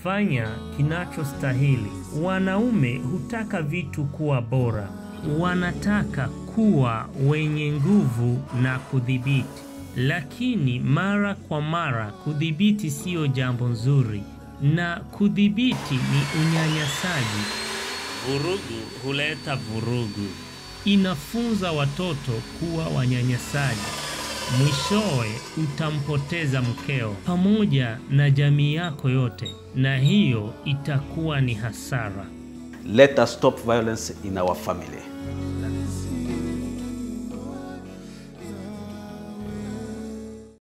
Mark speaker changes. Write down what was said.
Speaker 1: Fanya kinachostahili. Wanaume hutaka vitu kuwa bora, wanataka kuwa wenye nguvu na kudhibiti, lakini mara kwa mara kudhibiti siyo jambo nzuri, na kudhibiti ni unyanyasaji. Vurugu huleta vurugu, inafunza watoto kuwa wanyanyasaji. Mwishowe utampoteza mkeo pamoja na jamii yako yote, na hiyo itakuwa ni hasara.
Speaker 2: Let us stop violence in our family.